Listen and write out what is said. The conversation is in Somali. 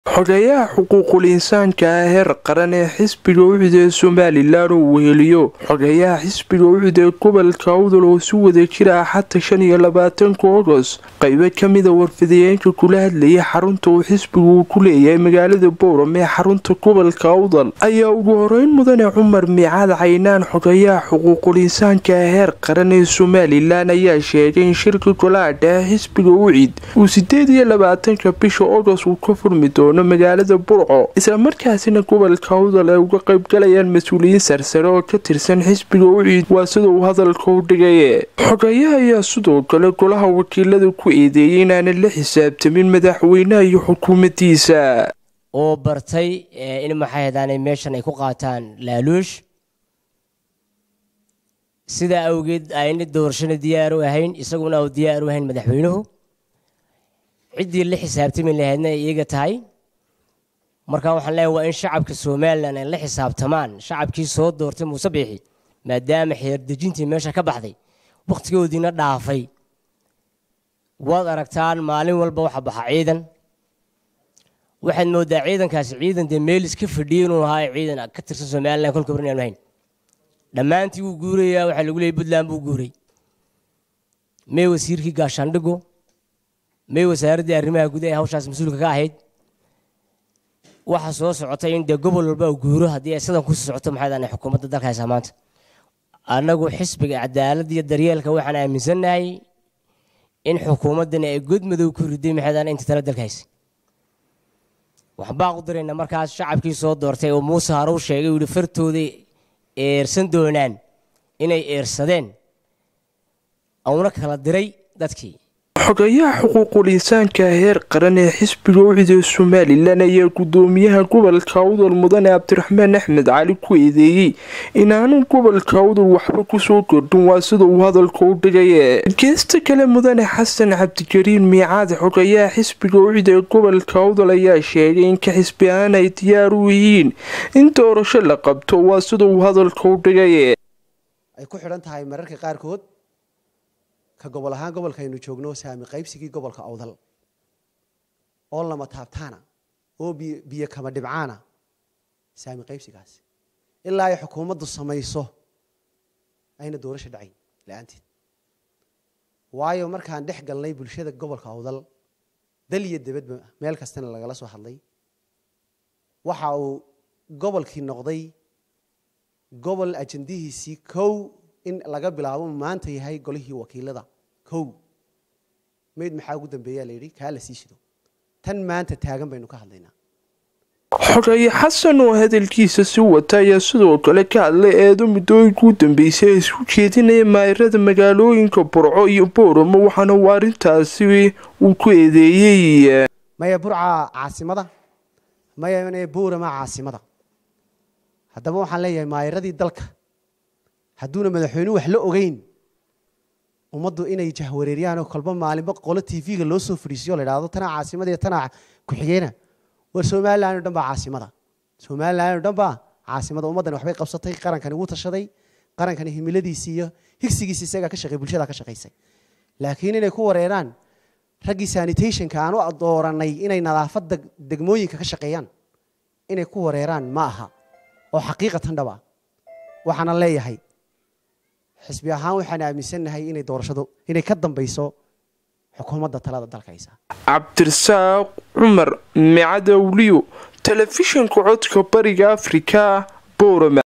xogeyaha xuquuqul insaanka ah heer qaran ee xisbiga ucid ee somalilan uu weheliyo xogeyaha xisbiga ucid ee gobolka awdal oo si wada jira ah xata shan iyo labaatanka ogos qaybo kamida warfidayeenka kula hadlayay xarunta uu xisbigu uu ku leeyahay magaalada bowram ee xarunta gobolka awdal ayaa ugu horeyn mudane cumar miicaad caynaan xogeyaha xuquuqul insaanka ah heer qaran ee somalilan ayaa sheegay in shirka golaha dhexe xisbiga ucid uu sideed iyo labaatanka bisha ogos uu ka furmi doono magaalada burco islamarkaasina gobolka awdal ay uga qaybgalayaan mas-uuliyiin sarsare oo ka tirsan xisbiga uciid waa sida uu hadalka u dhigaye xogeyaha ayaa sidoo kale golaha wakiilada ku eedeeyay inaana la xisaabtamin madaxweynaha iyo xukuumaddiisa oo bartay in maxay hadaanay meeshan ay ku qaataan laaluush sidaa awgeed ayna doorashana diyaar u ahayn isaguna u diyaar u ahayn madaxweynuhu ciddii la xisaabtami lahaydna ay iyaga tahay marka waxaan leeyahay waa in shacabka somalilan ay la xisaabtamaan shacabkii soo doortay muuse biixi maadaama xeerdejintii meesha ka baxday wakhtigoodiina dhaafay waad aragtaan maalin walba waxa baxa ciidan waxaad moodaa ciidankaasi ciidan dee meel iska fadhiyay inuu ahaa ciidan ka tirsan somalilan kolka barn aanu hayn dhammaantii wuu guurayaa waxaa lagu leeyay puntland buu guuray mee wasiirkii gaashaandhigo mee wasaaraddii arrimaha guud ee hawshaas mas-uulka ka ahayd waxa soo socotay in dee gobol walba uu guuro haddii ay sidan ku socoto maxay daanay xukuumadda dalka haysaa maanta annagu xisbiga cadaaladda iyo daryeelka waxaan aaminsannahay in xukuumaddani ay godmadow ku riday maxay daanay inta tala dalka haysa waxaan baa u diraynaa markaas shacabkii soo doortay oo muuse harow sheegay uu yihi fartooday eersan doonaan inay eersadeen uuna kala diray dadkii xogeyaha xuquuqul insaanka heer qaran ee xisbiga ucid ee somalilan ayaa gudoomiyaha gobolka awdal mudane cabdiraxmaan axmed cali ku eedeeyey inaanu gobolka awdal waxba kusoo kordhin waa sida uu hadalka u dhigaye geesta kale mudane xasan cabdikariin miicaad xogeyaha xisbiga ucid ee gobolka awdal ayaa sheegay in ka xisbi ahaan ay diyaar u yihiin in doorasho la qabto waa sida uu hadalka u dhigaye ay ku xidhan tahay mararka qaarkood ka gobol ahaan gobolka aynu joogno saami qaybsigii gobolka awdal oo lama taabtaana oo biyo kama dhibcaana saami qaybsigaasi ilaa ay xukuumaddu samayso ayna doorasho dhacayn la-aanteed waayo markaan dhex galnay bulshada gobolka awdal dal iyo debadba meel kastana lagala soo hadlay waxa uu gobolkii noqday gobol ajandihiisii kow in laga bilaabo maanta yahay golihii wakiilada kow mayd maxaa ugu dambeeyaa la yidhi kaa la sii shido tan maanta taagan baynu ka hadlaynaa xogeeye xasan oo hadalkiisa si wata ayaa sidoo kale ka hadlay eedo muddooyinka u dambeysay ee isku jeedinaya maayirada magaalooyinka burco iyo booramo waxaana uu arrintaasi uu ku eedeeyey maya burca caasimada maya boorama caasimada haddaba waxaan leeyahay maayiradii dalka hadduuna madaxweynuhu wax la ogeyn ummaddu inay jahwareeryaanoo kolba maalinba qolo t v-ga loo soo fadhiisiyo la idhahdo tanaa caasimada iyo tanaa ku-xigeena war somalilan o dhan baa caasimada somalilan o dhan baa caasimada ummaddani waxbay qabsatay qarankani wuu tashaday qarankani himiladiisii iyo higsigiisi isagaa ka shaqey bulshada ka shaqaysay laakiin inay ku wareeraan raggii sanitationka aan u dooranay inay nadaafadda degmooyinka ka shaqeeyaan inay ku wareeraan ma aha oo xaqiiqatan dhaba waxaana leeyahay xisbi ahaan waxaan aaminsannahay inay doorashadu inay ka dambayso xukuumadda talada dalka haysa cabdirasaaq cumar micadawliyo telefishinka codka bariga afrika boorama